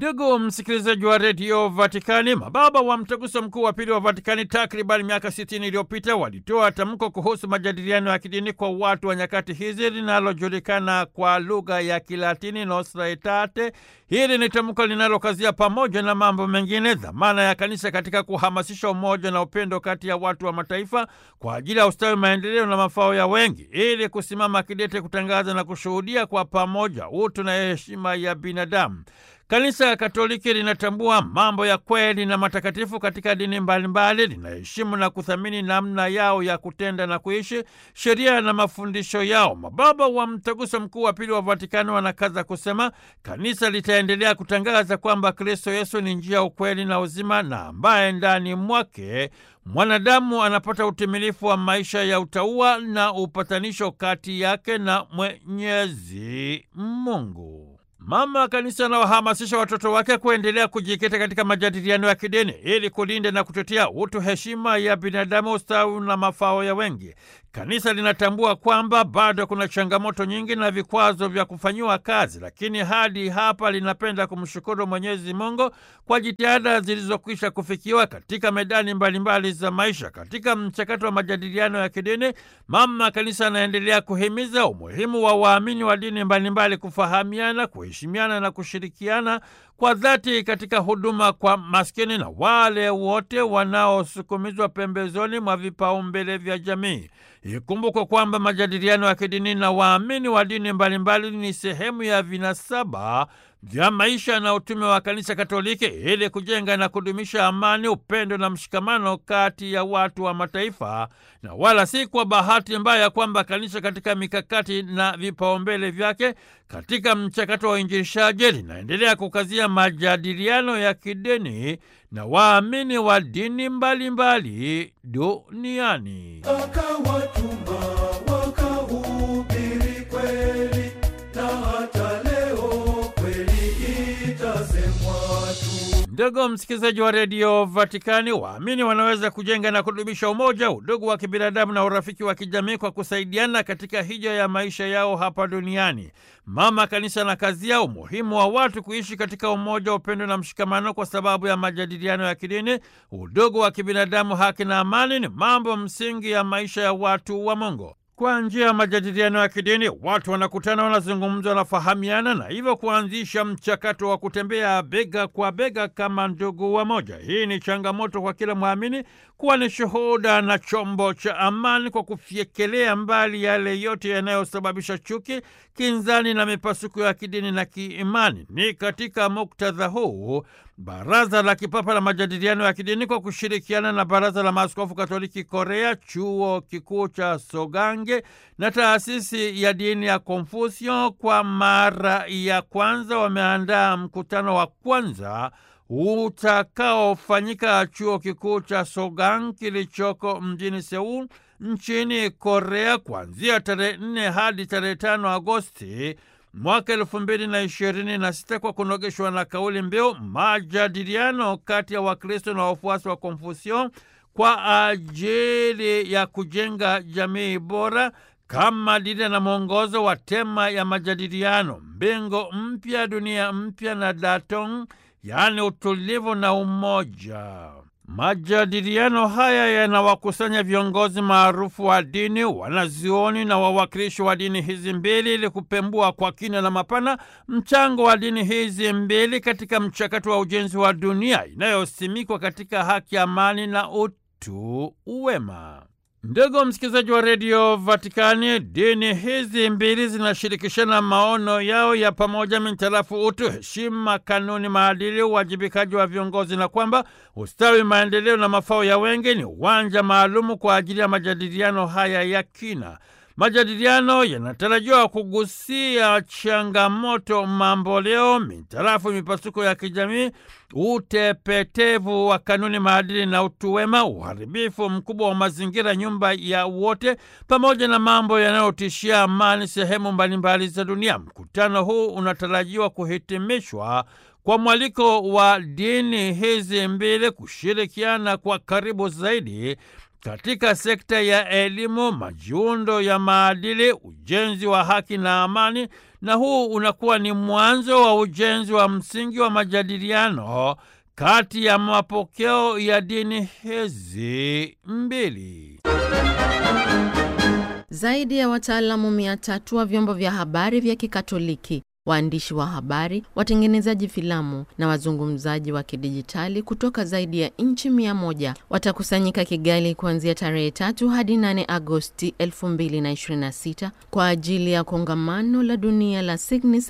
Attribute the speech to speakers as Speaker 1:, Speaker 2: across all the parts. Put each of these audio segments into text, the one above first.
Speaker 1: Ndugu msikilizaji wa redio Vatikani, mababa wa mtaguso mkuu wa pili wa Vatikani takriban miaka 60 iliyopita walitoa tamko kuhusu majadiliano ya kidini kwa watu wa nyakati hizi linalojulikana kwa lugha ya Kilatini Nostra Aetate. Hili ni tamko linalokazia pamoja na mambo mengine dhamana ya kanisa katika kuhamasisha umoja na upendo kati ya watu wa mataifa kwa ajili ya ustawi, maendeleo na mafao ya wengi, ili kusimama kidete kutangaza na kushuhudia kwa pamoja utu na heshima ya binadamu. Kanisa Katoliki linatambua mambo ya kweli na matakatifu katika dini mbalimbali, linaheshimu na kuthamini namna yao ya kutenda na kuishi, sheria na mafundisho yao. Mababa wa Mtaguso Mkuu wa Pili wa Vatikani wanakaza kusema kanisa litaendelea kutangaza kwamba Kristo Yesu ni njia, ukweli na uzima, na ambaye ndani mwake mwanadamu anapata utimilifu wa maisha ya utauwa na upatanisho kati yake na Mwenyezi Mungu. Mama Kanisa anawahamasisha watoto wake kuendelea kujikita katika majadiliano ya kidini ili kulinda na kutetea utu, heshima ya binadamu, ustawi na mafao ya wengi. Kanisa linatambua kwamba bado kuna changamoto nyingi na vikwazo vya kufanyiwa kazi, lakini hadi hapa linapenda kumshukuru Mwenyezi Mungu kwa jitihada zilizokwisha kufikiwa katika medani mbalimbali mbali za maisha. Katika mchakato wa majadiliano ya kidini, Mama Kanisa anaendelea kuhimiza umuhimu wa waamini wa dini mbalimbali kufahamiana, kuheshimiana na kushirikiana kwa dhati katika huduma kwa maskini na wale wote wanaosukumizwa pembezoni mwa vipaumbele vya jamii. Ikumbukwe kwamba majadiliano ya kidini na waamini wa dini mbalimbali ni sehemu ya vinasaba vya maisha na utume wa Kanisa Katoliki ili kujenga na kudumisha amani, upendo na mshikamano kati ya watu wa mataifa, na wala si kwa bahati mbaya kwamba kanisa katika mikakati na vipaumbele vyake katika mchakato wa uinjilishaji linaendelea kukazia majadiliano ya kidini na waamini wa dini mbalimbali duniani.
Speaker 2: Akawatuma wakahubiri kweli, na hata leo kweli itasemwa tu.
Speaker 1: Ndugu msikilizaji wa redio Vatikani, waamini wanaweza kujenga na kudumisha umoja, udugu wa kibinadamu na urafiki wa kijamii kwa kusaidiana katika hija ya maisha yao hapa duniani. Mama Kanisa na kazia umuhimu wa watu kuishi katika umoja, upendo na mshikamano kwa sababu ya majadiliano ya kidini, udugu wa kibinadamu, haki na amani ni mambo msingi ya maisha ya watu wa Mungu. Kwa njia ya majadiliano ya kidini watu wanakutana, wanazungumza, wanafahamiana na hivyo kuanzisha mchakato wa kutembea bega kwa bega kama ndugu wa moja. Hii ni changamoto kwa kila mwamini kuwa ni shuhuda na chombo cha amani kwa kufyekelea mbali yale yote yanayosababisha chuki, kinzani na mipasuko ya kidini na kiimani. Ni katika muktadha huu Baraza la Kipapa la Majadiliano ya Kidini kwa kushirikiana na Baraza la Maaskofu Katoliki Korea, Chuo Kikuu cha Sogange na Taasisi ya Dini ya Konfusio kwa mara ya kwanza wameandaa mkutano wa kwanza utakaofanyika Chuo Kikuu cha Sogang kilichoko mjini Seul nchini Korea kuanzia tarehe 4 hadi tarehe 5 Agosti mwaka elfu mbili na ishirini na sita kwa kunogeshwa na kauli mbiu majadiliano kati ya Wakristo na wafuasi wa Konfusio kwa ajili ya kujenga jamii bora kama dira na mwongozo wa tema ya majadiliano mbingo mpya, dunia mpya na Datong, yaani utulivu na umoja. Majadiliano haya yanawakusanya viongozi maarufu wa dini, wanazuoni na wawakilishi wa dini hizi mbili ili kupembua kwa kina na mapana mchango wa dini hizi mbili katika mchakato wa ujenzi wa dunia inayosimikwa katika haki, amani na utu wema. Ndugu msikilizaji wa redio Vatikani, dini hizi mbili zinashirikishana maono yao ya pamoja mintarafu utu, heshima, kanuni, maadili, uwajibikaji wa viongozi, na kwamba ustawi, maendeleo na mafao ya wengi ni uwanja maalumu kwa ajili ya majadiliano haya ya kina. Majadiliano yanatarajiwa kugusia changamoto mamboleo mitarafu mipasuko ya kijamii, utepetevu wa kanuni, maadili na utu wema, uharibifu mkubwa wa mazingira, nyumba ya wote, pamoja na mambo yanayotishia amani sehemu mbalimbali za dunia. Mkutano huu unatarajiwa kuhitimishwa kwa mwaliko wa dini hizi mbili kushirikiana kwa karibu zaidi katika sekta ya elimu, majiundo ya maadili, ujenzi wa haki na amani, na huu unakuwa ni mwanzo wa ujenzi wa msingi wa majadiliano kati ya mapokeo ya dini hizi mbili.
Speaker 3: Zaidi ya wataalamu mia tatu wa vyombo vya habari vya Kikatoliki, waandishi wa habari, watengenezaji filamu na wazungumzaji wa kidijitali kutoka zaidi ya nchi mia moja watakusanyika Kigali kuanzia tarehe tatu hadi 8 Agosti 2026 kwa ajili ya kongamano la dunia la Signis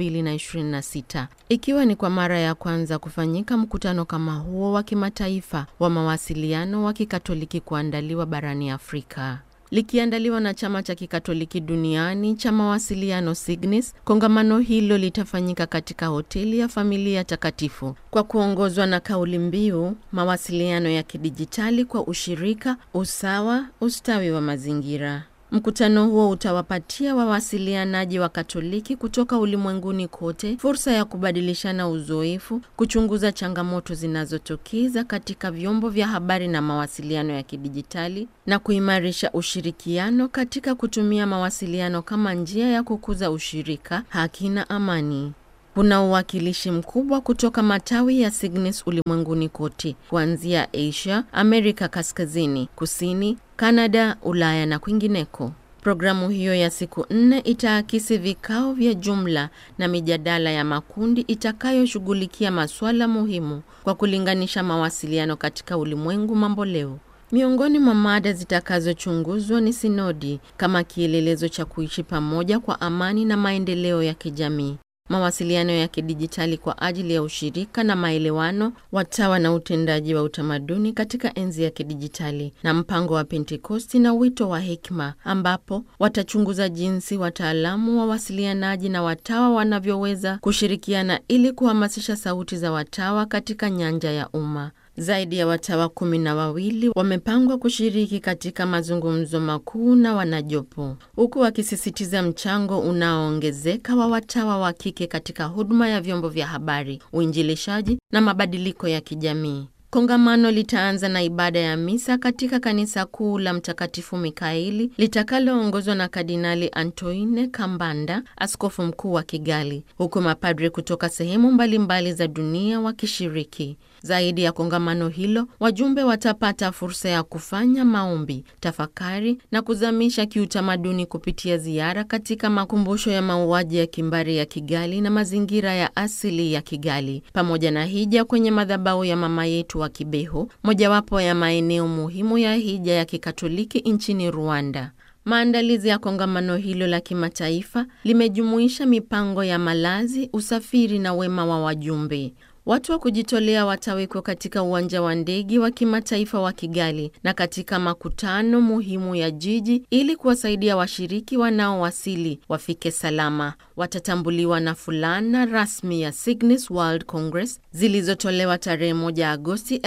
Speaker 3: 2026 ikiwa ni kwa mara ya kwanza kufanyika mkutano kama huo wa kimataifa wa mawasiliano wa Kikatoliki kuandaliwa barani Afrika likiandaliwa na chama cha kikatoliki duniani cha mawasiliano Signis. Kongamano hilo litafanyika katika hoteli ya Familia Takatifu kwa kuongozwa na kauli mbiu mawasiliano ya kidijitali kwa ushirika, usawa, ustawi wa mazingira. Mkutano huo utawapatia wawasilianaji wa Katoliki kutoka ulimwenguni kote fursa ya kubadilishana uzoefu, kuchunguza changamoto zinazotokeza katika vyombo vya habari na mawasiliano ya kidijitali na kuimarisha ushirikiano katika kutumia mawasiliano kama njia ya kukuza ushirika, haki na amani. Kuna uwakilishi mkubwa kutoka matawi ya Signis ulimwenguni kote, kuanzia Asia, Amerika Kaskazini, Kusini, Kanada, Ulaya na kwingineko. Programu hiyo ya siku nne itaakisi vikao vya jumla na mijadala ya makundi itakayoshughulikia masuala muhimu kwa kulinganisha mawasiliano katika ulimwengu mambo leo. Miongoni mwa mada zitakazochunguzwa ni sinodi kama kielelezo cha kuishi pamoja kwa amani na maendeleo ya kijamii mawasiliano ya kidijitali kwa ajili ya ushirika na maelewano, watawa na utendaji wa utamaduni katika enzi ya kidijitali, na mpango wa Pentekosti na wito wa hekima, ambapo watachunguza jinsi wataalamu, wawasilianaji na watawa wanavyoweza kushirikiana ili kuhamasisha sauti za watawa katika nyanja ya umma. Zaidi ya watawa kumi na wawili wamepangwa kushiriki katika mazungumzo makuu na wanajopo, huku wakisisitiza mchango unaoongezeka wa watawa wa kike katika huduma ya vyombo vya habari, uinjilishaji na mabadiliko ya kijamii. Kongamano litaanza na ibada ya misa katika kanisa kuu la Mtakatifu Mikaeli litakaloongozwa na Kardinali Antoine Kambanda, askofu mkuu wa Kigali, huku mapadri kutoka sehemu mbalimbali za dunia wakishiriki. Zaidi ya kongamano hilo, wajumbe watapata fursa ya kufanya maombi, tafakari na kuzamisha kiutamaduni kupitia ziara katika makumbusho ya mauaji ya kimbari ya Kigali na mazingira ya asili ya Kigali, pamoja na hija kwenye madhabahu ya mama yetu wa Kibeho, mojawapo ya maeneo muhimu ya hija ya Kikatoliki nchini Rwanda. Maandalizi ya kongamano hilo la kimataifa limejumuisha mipango ya malazi, usafiri na wema wa wajumbe. Watu wa kujitolea watawekwa katika uwanja wa ndege wa kimataifa wa Kigali na katika makutano muhimu ya jiji ili kuwasaidia washiriki wanaowasili wafike salama. Watatambuliwa na fulana rasmi ya Signis World Congress zilizotolewa tarehe 1 Agosti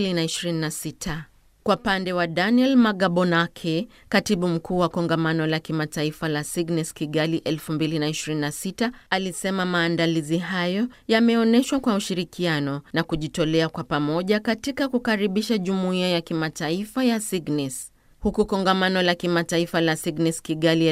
Speaker 3: 2026. Kwa pande wa Daniel Magabonake, katibu mkuu wa kongamano la kimataifa la Signis Kigali 2026, alisema maandalizi hayo yameonyeshwa kwa ushirikiano na kujitolea kwa pamoja katika kukaribisha jumuiya ya kimataifa ya Signis. Huku kongamano la kimataifa la Signis Kigali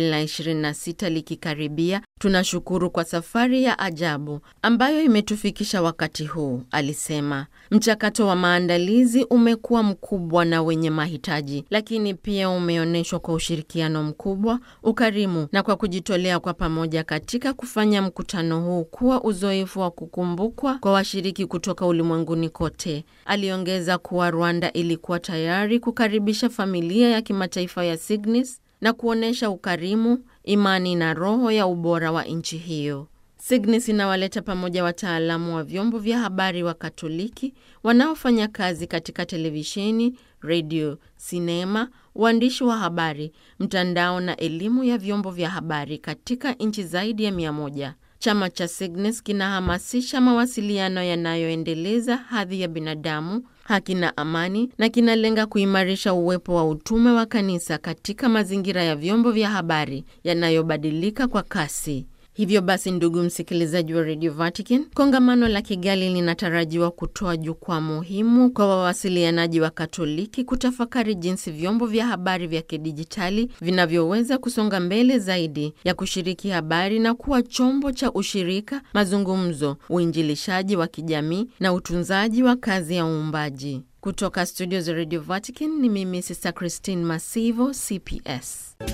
Speaker 3: 2026 likikaribia, tunashukuru kwa safari ya ajabu ambayo imetufikisha wakati huu, alisema. Mchakato wa maandalizi umekuwa mkubwa na wenye mahitaji, lakini pia umeonyeshwa kwa ushirikiano mkubwa, ukarimu na kwa kujitolea kwa pamoja katika kufanya mkutano huu kuwa uzoefu wa kukumbukwa kwa washiriki kutoka ulimwenguni kote. Aliongeza kuwa Rwanda ilikuwa tayari kukaribisha familia ya kimataifa ya Signis na kuonyesha ukarimu, imani na roho ya ubora wa nchi hiyo. Signis inawaleta pamoja wataalamu wa vyombo vya habari wa Katoliki wanaofanya kazi katika televisheni, redio, sinema, uandishi wa habari, mtandao na elimu ya vyombo vya habari katika nchi zaidi ya mia moja. Chama cha Signis kinahamasisha mawasiliano yanayoendeleza hadhi ya binadamu, haki na amani, na kinalenga kuimarisha uwepo wa utume wa kanisa katika mazingira ya vyombo vya habari yanayobadilika kwa kasi. Hivyo basi, ndugu msikilizaji wa Radio Vatican, kongamano la Kigali linatarajiwa kutoa jukwaa muhimu kwa wawasilianaji wa Katoliki kutafakari jinsi vyombo vya habari vya kidijitali vinavyoweza kusonga mbele zaidi ya kushiriki habari na kuwa chombo cha ushirika, mazungumzo, uinjilishaji wa kijamii na utunzaji wa kazi ya uumbaji. Kutoka studio za Radio Vatican ni mimi Sister Christine Masivo, CPS.